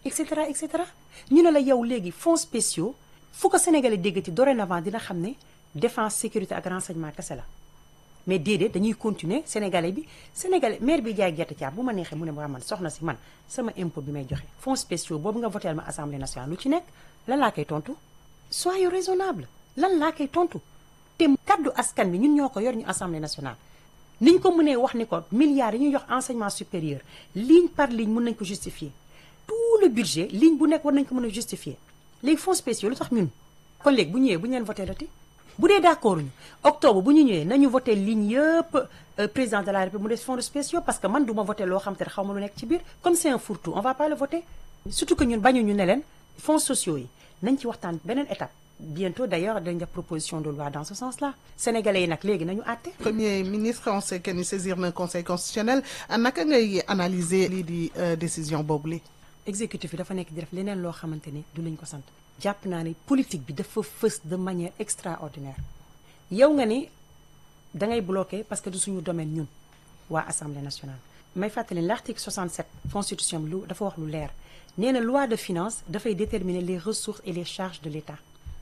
et cetera et cetera ñu ne la yow léegi fonds spéciaux fu ko Sénégalais déggati dorénavant dina xam ne défense sécurité ak renseignement kese la mais déedéet dañuy continuer Sénégalais bi Sénégalais maire bi jaay gerte caab bu ma neexee mu ne waa man soxna si man sama impôt bi may joxe fonds spéciaux boobu nga voté ma assemblée nationale lu ci nekk lan laa koy tontu soyez raisonnable lan laa koy tontu te kaddu askan bi ñun ñoo ko yor ñu assemblée nationale niñ ko mënee wax ni ko milliards yi ñuy jox enseignement supérieur ligne par ligne mën nañ ko justifier tout le budget ligne bu nekk war nañ ko mën a justifier léegi fonds spéciaux lu tax ñun kon léegi bu ñëwee bu ñu leen voté dati bu dee d'accord ñu octobre bu ñu ñëwee nañu voté ligne yëpp président de la république mu des fonds spéciaux parce que man du ma voté loo xam te ne xaw ma lu nekk ci biir comme c'est un fourre-tout on va pas le voter surtout que ñun bañu ñu ne leen fonds sociaux yi nañ ci waxtaan beneen étape bientôt d'ailleurs dañ def proposition de loi dans ce sens-là sénégalais yi nag léegi nañu àtte premier ministre on sait que ni saisir na conseil constitutionnel naka ngay analyser lii di décision boobu li exécutif bi dafa nekk di def leneen loo xamante ni du lañ ko sant jàpp naa ne politique bi dafa fës de manière extraordinaire yow nga ni da ngay bloqué parce que du suñu domaine ñun waa assemblée nationale may fàttali l'article 67 constitution bi lu dafa wax lu leer nee na loi de finance dafay déterminer les ressources et les charges de l'État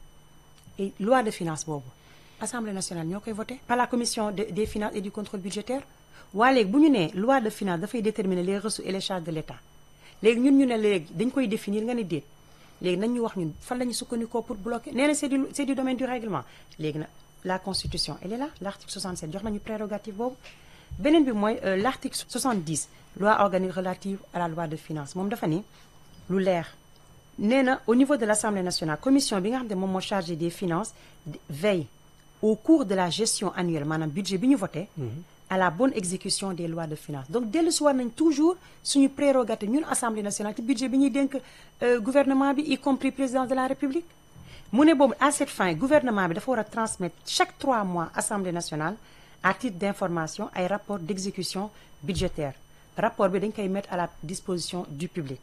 et loi de finance boobu assemblée nationale ñoo koy voté par la commission de, des finances et du contrôle budgétaire waa léegi bu ñu nee loi de finance dafay déterminer les ressources et les charges de l'État léegi ñun ñu ne léegi dañ koy définir nga ne déet léegi nañ ñu wax ñun fan la ñu sukkandikoo pour bloquer nee na c'est du c'est du domaine du règlement léegi nag la constitution elle est là l'article 67 jox nañu prérogative boobu beneen bi mooy l'article 70 loi organique relative à la loi de finances moom dafa ni lu leer nee na au niveau de l'Assemblée nationale commission bi nga xam ne moom moo chargé des finances veille au cours de la gestion annuelle maanaam budget bi ñu voté à la bonne exécution des lois de finances donc dellu si war nañ toujours suñu prérogative ñun assemblée nationale ci budget bi ñuy dénk gouvernement bi y compris président de la république mu ne boobu à cette fin gouvernement bi dafa war a transmettre chaque trois mois assemblée nationale à titre d'information ay rapport d'exécution budgétaire rapport bi dañ koy mettre à la disposition du public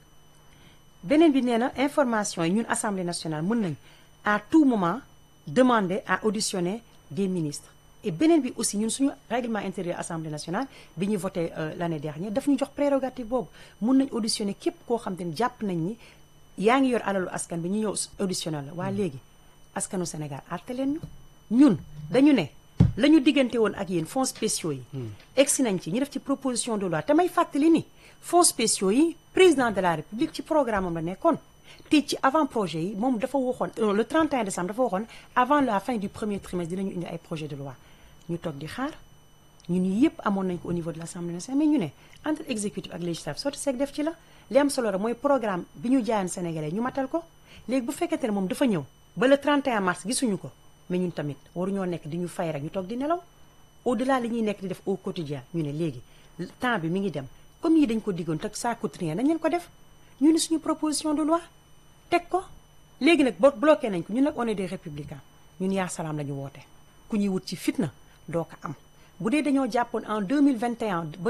beneen bi nee na information yi ñun assemblée nationale mën nañ à tout moment demander à auditionner des ministres et beneen bi aussi ñun suñu règlement intérieur assemblée nationale bi ñu voté l'année dernière daf ñu jox prérogative boobu mun nañ auditionner képp koo xam te ne jàpp nañ ni yaa ngi yor alalu askan bi ñu ñëw auditionner la waa léegi askanu Sénégal àtte leen ñu ñun dañu ne la ñu diggante woon ak yéen fonds spéciaux yi egsi nañ ci ñu def ci proposition de loi te may fàttali ni fonds spéciaux yi président de la république ci programme am la nekkoon te ci avant projet yi moom dafa waxoon le 31 décembre dafa waxoon avant la fin du premier trimestre dinañu indi ay projet de loi ñu toog di xaar ñun ñi yëpp amoon nañ ko au niveau de l'Assemblée nationale mais ñu ne entre exécutif ak législatif sotti seeg def ci la li am solo rek mooy programme bi ñu jaayan Sénégalais ñu matal ko léegi bu fekkente ne moom dafa ñëw ba le 31 mars gisuñu ko mais ñun tamit waruñoo nekk di ñu fay rek ñu toog di nelaw au delà li ñuy nekk di def au quotidien ñu ne léegi temps bi mi ngi dem comme yi dañ ko diggoon te ça coûte rien nañ leen ko def ñu ne suñu proposition de loi teg ko léegi nag bo bloqué nañ ko ñun nag on est des républicains ñun yaa salaam la ñu woote ku ñuy wut ci fitna doo ko am bu dee dañoo jàppoon en 2021 ba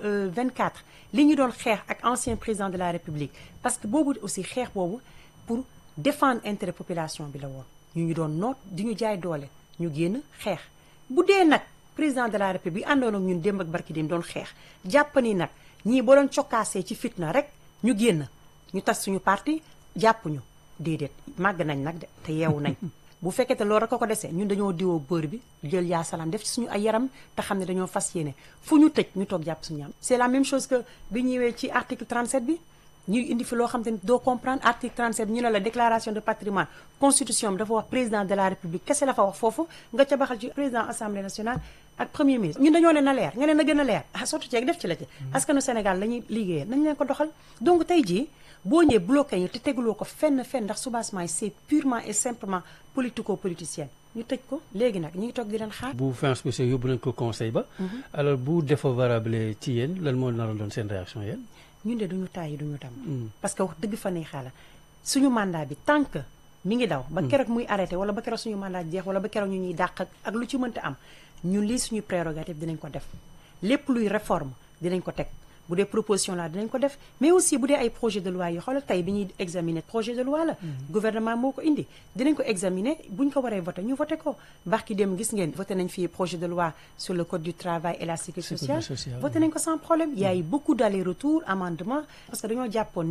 2024 li ñu doon xeex ak ancien président de la république parce que boobu aussi xeex boobu pour défendre intérêt population bi la woon ñu ñu doon noot di ñu jaay doole ñu génn xeex bu dee nag président de la république àndoon ak ñun démb ak barki dem doon xeex jàpp ni nag ñii boo doon cokkaasee ci fitna rek ñu génn ñu tas suñu parti jàpp ñu déedéet màgg nañ nag de te yeewu nañ bu fekkee te loolu rek ko ko desee ñun dañoo diwoo bër bi jël yaa salaam def ci suñu ay yaram te xam ne dañoo fas yéene fu ñu tëj ñu toog jàpp suñu am c'est la même chose que bi ñëwee ci article 37 bi ñuy indi fi loo xam te ne doo comprendre article 37 bi ñu ne la déclaration de patrimoine constitution bi dafa wax président de la république kese la fa wax foofu nga ca baxal ci président assemblée nationale ak premier ministre ñun dañoo ne na leer nga ne na gën a leer ah surtout ceeg def ci la ci askanu Sénégal la ñuy liggéeyee nañ leen ko doxal donc tey jii boo ñëwee bloqué ñu te teguloo ko fenn fenn ndax soubassement yi c'est purement et simplement politico-politicien ñu tëj ko léegi nag ñu ngi toog di leen xaar. bu fin spécial yóbbu nañ ko conseil ba. alors bu défavorable ci yéen lan moo naroon doon seen réaction yéen. ñun de duñu tàyyi duñu tam. parce que wax dëgg fa ne xaala suñu mandat bi tant que mi ngi daw. ba keroog muy arrêté wala ba keroog suñu mandat jeex wala ba keroog ñu ñuy dàq ak lu ci mënta am ñun lii suñu prérogative dinañ ko def lépp luy réforme dinañ ko teg. bu dee proposition la dinañ ko def mais aussi bu dee ay projet de loi yi xoolal tey bi ñuy examiner projet de loi la gouvernement moo ko indi dinañ ko examiner buñ ko waree voté ñu voté ko mbax ki dem gis ngeen voté nañ fii projet de loi sur le code du travail et la sécurité sociale voté nañ ko sans problème il y a eu beaucoup d'aller-retour amendement parce que dañoo jàppoon ni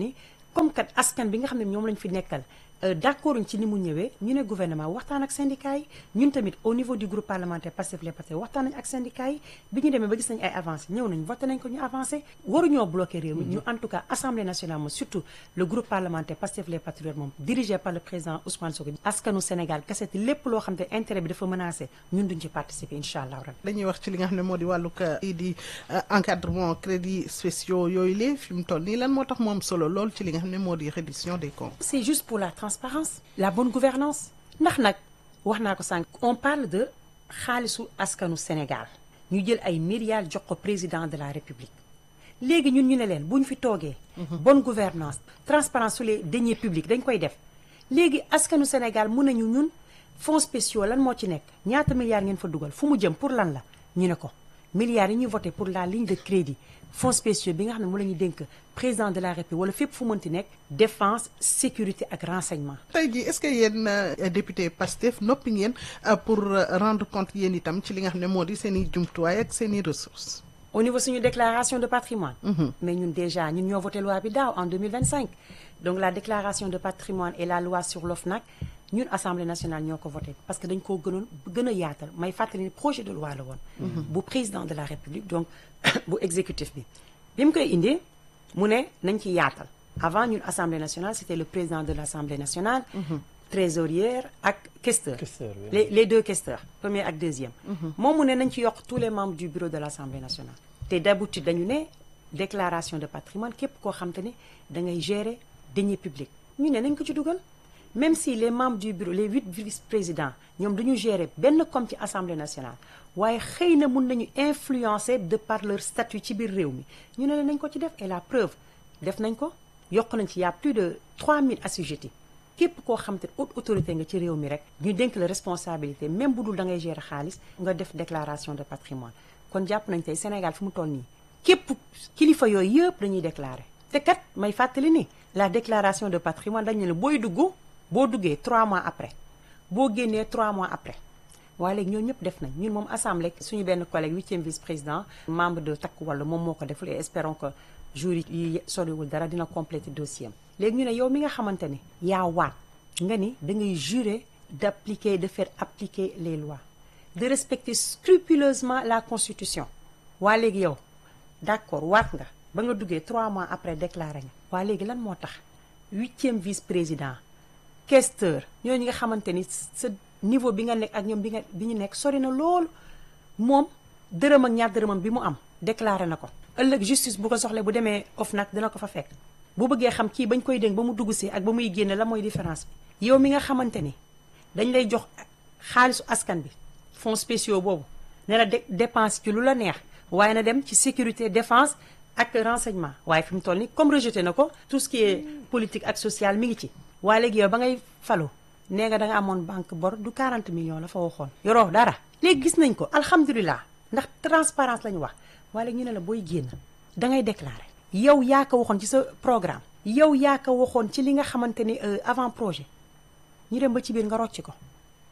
comme kat askan bi nga xam ne ñoom lañ fi nekkal d'accord ci ni mu ñëwee ñu ne gouvernement waxtaan ak syndicat yi ñun tamit au niveau du groupe parlementaire Pastef les Patriotes waxtaan nañ ak syndicat yi bi ñu demee ba gis nañ ay avancé ñëw nañ voté nañ ko ñu avancé waruñoo bloqué réew mi ñu en tout cas assemblée nationale moom surtout le groupe parlementaire Pastef les Patriotes moom dirigé par le président Ousmane Sonko askanu Sénégal kese te lépp loo xam te intérêt bi dafa menacé ñun duñ ci participer incha allah rabbi dañuy wax ci li nga xam ne moo di wàllug lii di encadrement crédits spéciaux yooyu lee fi mu toll nii lan moo tax mu am solo lool ci li nga xam ne moo di reddition des comptes. c'est juste pour la transparence la bonne gouvernance ndax nag wax naa ko sànq on parle de xaalisu askanu Sénégal ñu jël ay milliards jox ko président de la République léegi ñun ñu ne leen bu ñu fi toogee bonne gouvernance transparence sur les deniers publics dañ koy def léegi askanu Sénégal mun nañu ñun fonds spéciaux lan moo ci nekk ñaata milliards ngeen fa dugal fu mu jëm pour lan la ñu ne ko milliards yi ñuy voté pour la ligne de crédit fonds spéciaux bi nga xam ne mu la ñuy dénk président de la République wala fépp fu mënti nekk défense sécurité ak renseignement tey jii est-ce que yéen député Pastef noppi ngeen pour rendre compte yéen itam ci li nga xam ne moo di seen i jumtuwaay ak seen i ressources. au niveau suñu déclaration de patrimoine mais ñun déjà ñun ñoo voté loi bi daaw en 2025 donc la déclaration de patrimoine et la loi sur l'OFNAC ñun assemblée nationale ñoo ko voté parce que dañ koo gënoon gën a yaatal may fàttali ni projet de loi la woon bu président de la république donc bu exécutif bi bi mu koy indee mu ne nañ ci yaatal avant ñun assemblée nationale c'était le président de l'assemblée nationale trésorière ak questeur Questeur, oui. les les deux questeurs premier ak deuxième moom mu ne nañ ci yokk tous les membres du bureau de l'assemblée nationale te d'habitude dañu ne déclaration de patrimoine képp koo xam te ne da ngay gérer deniers publics ñu ne nañ ko ci dugal même si les membres du bureau les huit vice-présidents ñoom dañu gérer benn comme ci assemblée nationale waaye xëy na mun nañu influencer de par leur statut ci biir réew mi ñu ne la nañ ko ci def et la preuve def nañ ko yokk nañ ci y a plus de 3000 assujettis képp koo xam te haute autorité nga ci réew mi rek ñu dénk la responsabilité même bu dul da ngay gérer xaalis nga def déclaration de patrimoine kon jàpp nañ tey Sénégal fi mu toll nii képp kilifa yooyu yëpp dañuy déclarer te kat may fàttali ni la déclaration de patrimoine dañu ne booy dugg boo duggee 3 mois après boo génnee 3 mois après waaye léegi ñoo ñëpp def nañ ñun moom assemblée suñu benn collègue huitième vice-président membre de Takku Wallu moom moo ko deful et espérons que jour yi soriwul dara dina compléter dossier am léegi ñu ne yow mi nga xamante ne yaa waat nga ni da ngay jurer d'appliquer de faire appliquer les lois de respecter scrupuleusement la constitution waa léegi yow d'accord waat nga ba nga duggee trois mois après déclaré nga waa léegi lan moo tax huitième vice-président questeur ñooñu nga xamante ni sa niveau bi nga nekk ak ñoom bi nga bi ñu nekk sori na loolu moom dërëm ak ñaar dërëmam bi mu am déclaré na ko ëllëg justice bu ko soxlee bu demee OFNAC dina ko fa fekk bu bëggee xam kii bañ koy dénk ba mu dugg si ak ba muy génne la mooy différence bi yow mi nga xamante ni dañ lay jox xaalisu askan bi fonds spéciaux boobu ne la dépense ci lu la neex waaye na dem ci sécurité défense ak renseignement waaye fi mu toll ni comme rejeté na ko tout ce qui est politique ak social mi ngi ci waaye léegi yow ba ngay falu nee nga da nga amoon banque bor du 40 millions la fa waxoon yoroo dara léegi gis nañ ko alhamdulilah ndax transparence la ñu wax waaye léegi ñu ne la booy génn da ngay déclarer yow yaa ko waxoon ci sa programme yow yaa ko waxoon ci li nga xamante ni avant projet ñu dem ba ci biir nga rocc ko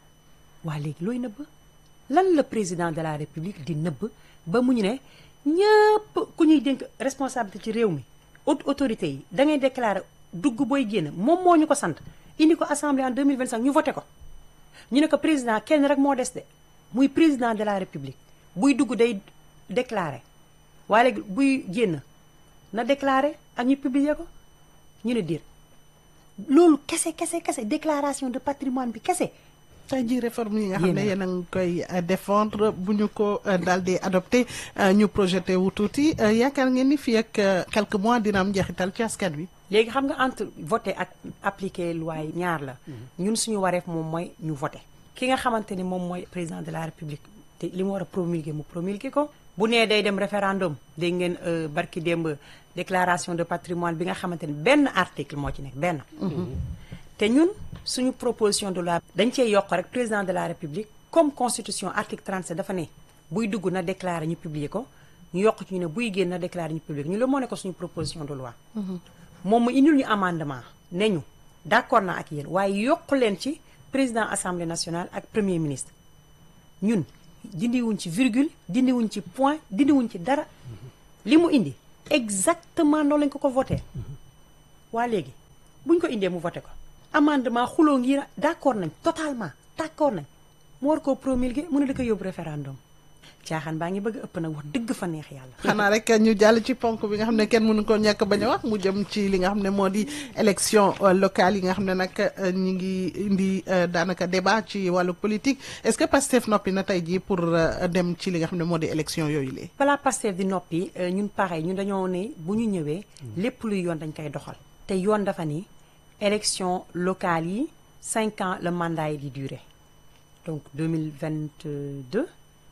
waa léegi looy nëbb lan la président de la république di nëbb ba mu ñu ne ñëpp ku ñuy dénk responsabilité ci réew mi haute autorité yi da ngay déclarer dugg booy génn moom moo ñu ko sant indi ko assemblée en 2025 ñu voté ko ñu ne ko président kenn rek moo des de muy président de la république buy dugg day déclarer waaye léegi buy génn na déclarer ak ñu publier ko ñu ne diir loolu kese kese kese déclaration de patrimoine bi kese tey jii réforme yi nga xam ne yéen a ngi koy défendre bu ñu ko daal di adopté ñu projeté wu tuuti yaakaar ngeen ni fii ak quelques mois dina am njeexital ci askan wi. léegi xam nga entre voter ak appliquer loi yi ñaar la. ñun suñu wareef moom mooy ñu voter. ki nga xamante ni moom mooy président de la république te li mu war a promulguer mu promulguer ko. bu nee day dem référendum dégg ngeen barki démb déclaration de patrimoine bi nga xamante ni benn article moo ci nekk benn. te ñun suñu proposition de loi dañ cee yokk rek président de la république comme constitution article 37 dafa ne buy dugg na déclarer ñu publier ko ñu yokk ci ñu ne buy génn na déclarer ñu publier ko ñu la moo ne ko suñu proposition de loi moom mu indil ñu amendement ne ñu d'accord naa ak yéen waaye yokk leen ci président assemblée nationale ak premier ministre ñun dindiwuñ ci virgule dindiwuñ ci point dindiwuñ ci dara li mu indi exactement noonu lañ ko ko voté waa léegi buñ ko indee mu voté ko amendement xuloo ngi d'accord nañ totalement d'accord nañ mu war koo promulguer mu ne da ko yóbbu référendum caaxaan baa ngi bëgg a ëpp nag wax dëgg fa neex yàlla xanaa rek ñu jàll ci ponk bi nga xam ne kenn mënu ko ñàkk bañ a wax mu jëm ci li nga xam ne moo di élection locale yi nga xam ne nag ñi ngi indi daanaka débat ci wàllu politique est-ce que Pastef noppi na tey jii pour dem ci li nga xam ne moo di élection yooyu lee balaa Pastef di noppi ñun pareil ñun dañoo ne bu ñu ñëwee lépp luy yoon dañ koy doxal te yoon dafa ni élection locale yi cinq ans le mandat yi di durer donc 2022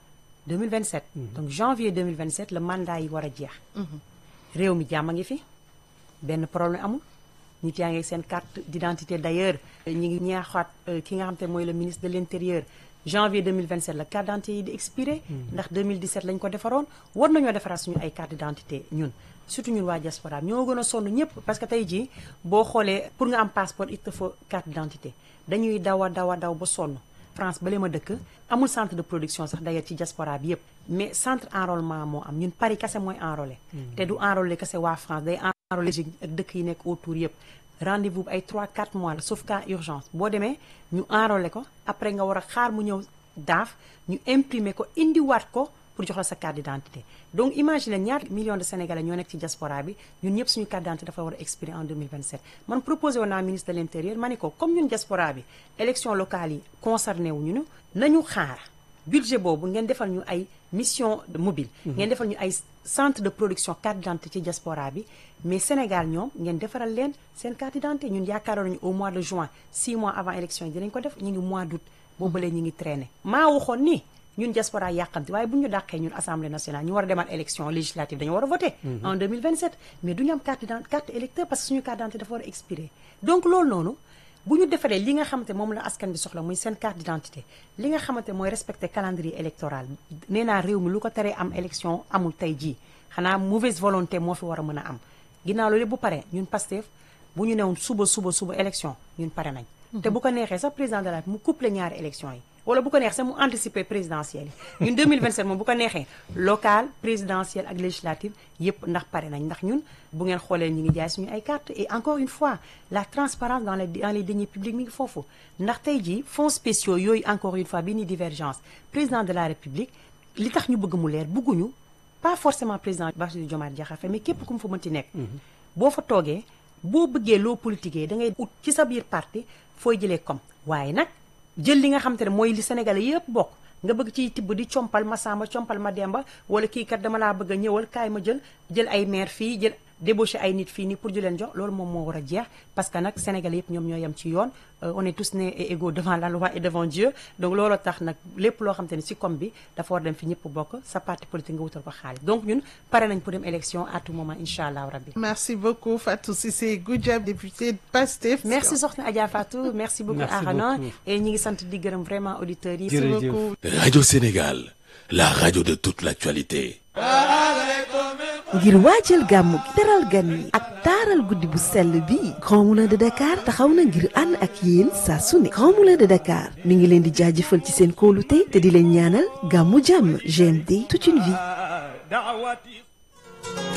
2027 donc janvier 2027 le mandat yi war a jeex réew mi jàmm a ngi fi benn problème amul nit yaa ngi seen carte d'identité d'ailleurs ñi ngi ñaaxaat ki nga xam te mooy le ministre de l'intérieur janvier 2027 la carte d'identité yi di expiré ndax 2017 lañ ko defaroon war nañoo defaraat suñu ay carte d'identité ñun surtout ñun waa diaspora ñoo gën a sonn ñëpp parce que tey jii boo xoolee pour nga am passeport il te faut carte d'identité dañuy daw a daw a daw ba sonn France bale ma dëkk amul centre de production sax d'ailleurs ci diaspora bi yëpp mais centre enrôlement moo am ñun Paris kese mooy enrôlé te du enrôlé kese waa France day enrôlé ak dëkk yi nekk autour yëpp rendez-vous bi ay 3 4 mois la sauf cas urgence boo demee ñu enrôlé ko après nga war a xaar mu ñëw daaf ñu imprimer ko indiwaat ko pour jox la sa carte d'identité donc imagine ñaata millions de sénégalais ñoo nekk ci diaspora bi ñun ñëpp suñu carte d'identité dafa war a expirer en 2027 man proposé woon naa ministre de l'intérieur ma ne ko comme ñun diaspora bi élection locale yi concerné wu ñu nañu xaar budget boobu ngeen defal ñu ay mission mobile ngeen defal ñu ay centre de production carte d'identité ci diaspora bi mais Sénégal ñoom ngeen defaral leen seen carte d'identité ñun yaakaaroon nañu au mois de juin 6 mois avant élection yi dinañ ko def ñu ngi mois d'août boobalee ñu ngi traîner maa waxoon ni ñun diaspora yàqamti waaye bu ñu dàqee ñun assemblée nationale ñu war a demaat élection législative dañu war a voter en 2027 mais du ñu am carte d'identité carte électeur parce que suñu carte d'identité dafa war a expirer donc loolu noonu bu ñu defaree li nga xamante moom la askan bi soxla muy seen carte d'identité li nga xamante mooy respecter calendrier électoral nee naa réew mi lu ko teree am élection amul tey jii xanaa mauvaise volonté moo fi war a mën a am ginnaaw loolu bu paree ñun Pastef bu ñu newoon suba suba suba élection ñun pare nañ te bu ko neexee sax président de la mu couplé ñaari élection yi wala bu ko neex sax mu anticiper présidentielle yi ñun 2027 moom bu ko neexee local présidentielle ak législative yépp ndax pare nañ ndax ñun bu ngeen xoolee ñu ngi jaay suñu ay carte et encore une fois la transparence dans les dans les deniers publics mi ngi foofu ndax tey jii fonds spéciaux yooyu encore une fois bi ni divergence président de la république li tax ñu bëgg mu leer bëgguñu pas forcément président Bassirou Diomaye Diakhar Faye mais képp ku mu fa mënti nekk boo fa toogee boo bëggee loo politiquee da ngay ut ci sa biir parti fooy jëlee comme waaye nag jël li nga xam te ne mooy li Sénégalais yëpp bokk nga bëgg ciy tibb di compal ma Samba compal ma Demba wala kii kat dama laa bëgg a ñëwal kaay ma jël jël ay maire fii jël débaucher ay nit fii nii pour di leen jox loolu moom moo war a jeex parce que nag Sénégalais yëpp ñoom ñoo yem ci yoon on est tous nés et égaux devant la loi et devant Dieu donc looloo tax nag lépp loo xam te ne ci comme bi dafa war dem fi ñëpp bokk sa parti politique nga wutal ko xaalis donc ñun pare nañ pour dem élection à tout moment incha allah rabbi merci beaucoup Fatou Cissé Goudiaby députée Pastef merci soxna Adja Fatou merci beaucoup Arana et ñi ngi sant di gërëm vraiment auditeurs yi merci beaucoup Radio Sénégal la radio de toute l'actualité ngir waajal gàmmu gi teral gan yi ak taaral guddi bu sell bi Grand Moulin de Dakar taxaw na ngir ànd ak yéen saa su ne Grand Moulin de Dakar mi ngi leen di jaajëfal ci seen kóolute te di leen ñaanal gàmmu jàmm GMD toute une vie